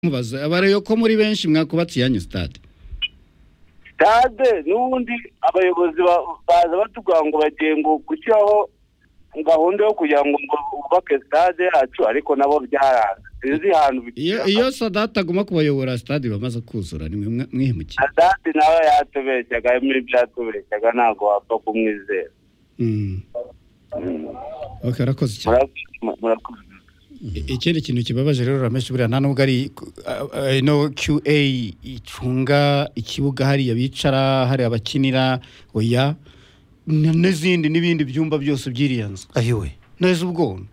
mubaza abareyo ko muri benshi mwakubatse yanyu stade sitade n'ubundi abayobozi ba- baza batubwira ngo bagiye ngo gushyiraho gahunda yo kugira ngo bubake sitade yacu ariko nabo byaranze sinzi ahantu iyo iyo sadate aguma kubayobora stade bamaze kuzura nimwe mwa- mwihemukiye sitade nawe yatubeshyaga muri byatubeshyaga ntabwo wapfa kumwizera Mm. okay arakoze cyane Murakoze- murakoze ikindi kintu kibabaje rero rameshe buriya nta nubwo ari uh, ino qa icunga ikibuga hariya bicara hari abakinira oya n- n'izindi n'ibindi byumba byose by'iriya nzu ayiwe neza ubwo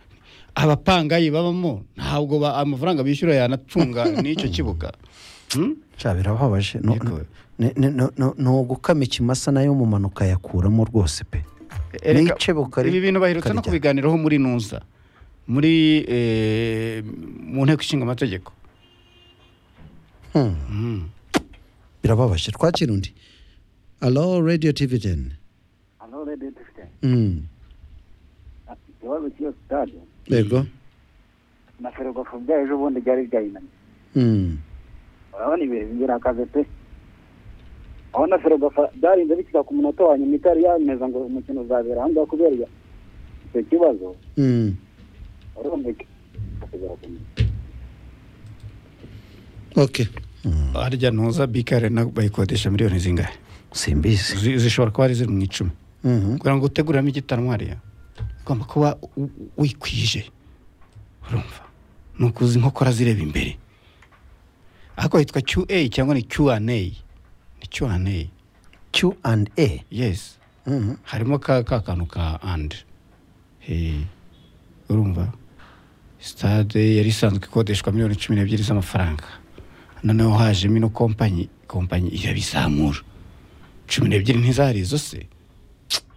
abapangayi babamo ntabwo ba- amafaranga bishyura yanacunga n'icyo kibuga Hmm? cya birababaje No- Yego. ni- ni- no- no- ni ugukama ikimasa nayo mu manuka yakuramo rwose pe Erega, Nice bukari- ibi bintu baherutse no bukarijya. kubiganiraho muri nuza muri eh, mu nteko ishinga amategeko Hmm. birababaje twakira undi alo radiyo tivi deni hano rero dufite Hmm. ikibazo cy'iyo sitade yego na ferwafa byayo ejo bundi ryari ryayinaniye Hmm. urabona ibihe bigira akaze pe aho na ferwafa byarinze bikira ku munota wa nyuma itari yameza ngo umukino uzabera ahangaha kubera iyo- icyo kibazo Hmm. urumva iki akagera ku munota ok Hmm. harya nuza bikare na bayikodesha miliyoni zingahe simbizi Zi- zishobora kuba ari ziri mu icumi Mhm. kugira ngo uteguramo igitaramo hariya ugomba kuba u- u- wikwije urumva ni ukuza inkokora zireba imbere ariko hitwa qa cyangwa ni qa ni qa q and a yes Mhm. harimo ka ka kantu ka and Eh, urumva sitade yari isanzwe ikodeshwa miliyoni cumi n'ebyiri z'amafaranga noneho hajemo ino kompanyi kompanyi irabizamura cumi n'ebyiri ntizari izo se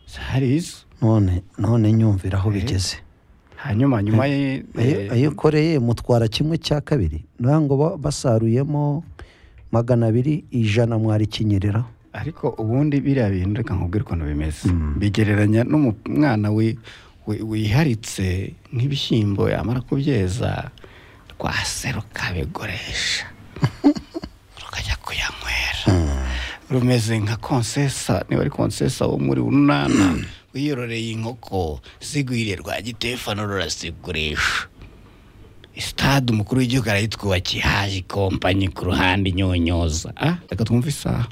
zari izo none none nyumvira aho bigeze hanyuma nyuma ye Ayo- eh, ayikoreye mutwara kimwe cya kabiri nta ngo ba- basaruyemo magana abiri ijana mwarikinyereraho ariko ubundi biriya bintu reka nkubwire ukuntu bimeze bigereranya n'umwana wi- wi- wiharitse nk'ibishyimbo yamara kubyeza rwaseruka biguresha rukajya kuyanywera rumeze nka konsesa niba ari konsesa wo muri urunana wiyororeye inkoko zigwiriye rwa gitefano rurasigurisha sitade umukuru w'igihugu arayitwubakiye haje ikompanyi ku ruhande inyonyoza ah reka twumve isaha